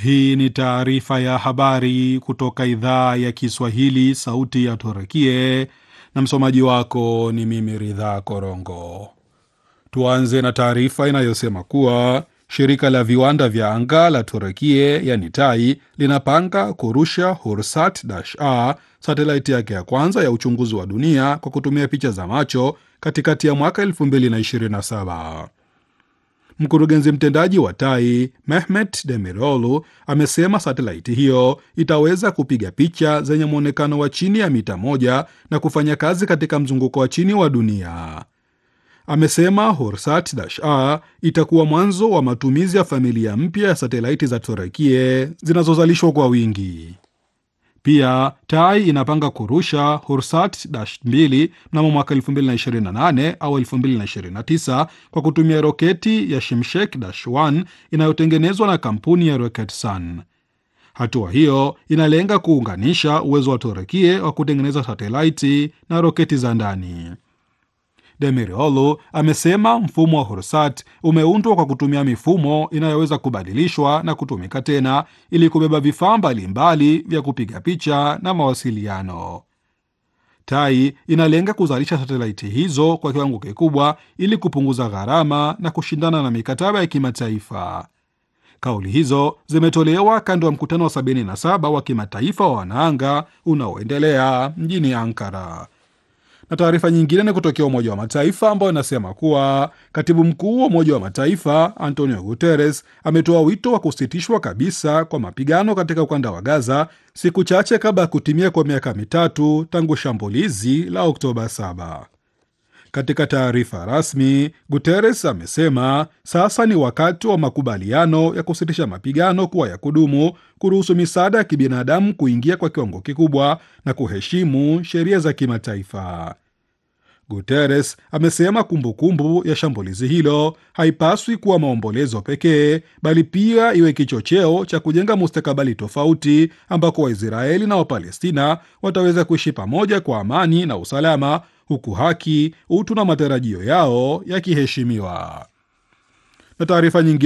Hii ni taarifa ya habari kutoka idhaa ya Kiswahili, sauti ya Turkie, na msomaji wako ni mimi Ridhaa Korongo. Tuanze na taarifa inayosema kuwa shirika la viwanda vya anga la Turkie yani TAI linapanga kurusha Hursat-A, satelaiti yake ya kwanza ya uchunguzi wa dunia kwa kutumia picha za macho katikati ya mwaka 2027. Mkurugenzi mtendaji wa TAI Mehmet Demirolu amesema satelaiti hiyo itaweza kupiga picha zenye mwonekano wa chini ya mita moja na kufanya kazi katika mzunguko wa chini wa dunia. Amesema Horsat-A itakuwa mwanzo wa matumizi ya familia mpya ya satelaiti za Turekie zinazozalishwa kwa wingi. Pia TAI inapanga kurusha Hursat-2 mnamo mwaka 2028 au 2029 kwa kutumia roketi ya Shimshek-1 inayotengenezwa na kampuni ya Roketsan. Hatua hiyo inalenga kuunganisha uwezo wa Turekie wa kutengeneza satelaiti na roketi za ndani. Demiroğlu amesema mfumo wa Hursat umeundwa kwa kutumia mifumo inayoweza kubadilishwa na kutumika tena ili kubeba vifaa mbalimbali vya kupiga picha na mawasiliano. TAI inalenga kuzalisha satelaiti hizo kwa kiwango kikubwa ili kupunguza gharama na kushindana na mikataba ya kimataifa. Kauli hizo zimetolewa kando ya mkutano wa 77 wa kimataifa wa wanaanga unaoendelea mjini Ankara na taarifa nyingine ni kutokea Umoja wa Mataifa ambayo inasema kuwa katibu mkuu wa Umoja wa Mataifa Antonio Guterres ametoa wito wa kusitishwa kabisa kwa mapigano katika ukanda wa Gaza siku chache kabla ya kutimia kwa miaka mitatu tangu shambulizi la Oktoba 7. Katika taarifa rasmi, Guterres amesema sasa ni wakati wa makubaliano ya kusitisha mapigano kuwa ya kudumu, kuruhusu misaada ya kibinadamu kuingia kwa kiwango kikubwa na kuheshimu sheria za kimataifa. Guterres amesema kumbukumbu kumbu ya shambulizi hilo haipaswi kuwa maombolezo pekee, bali pia iwe kichocheo cha kujenga mustakabali tofauti ambako Waisraeli na Wapalestina wataweza kuishi pamoja kwa amani na usalama huku haki, utu na matarajio yao yakiheshimiwa. Na taarifa nyingine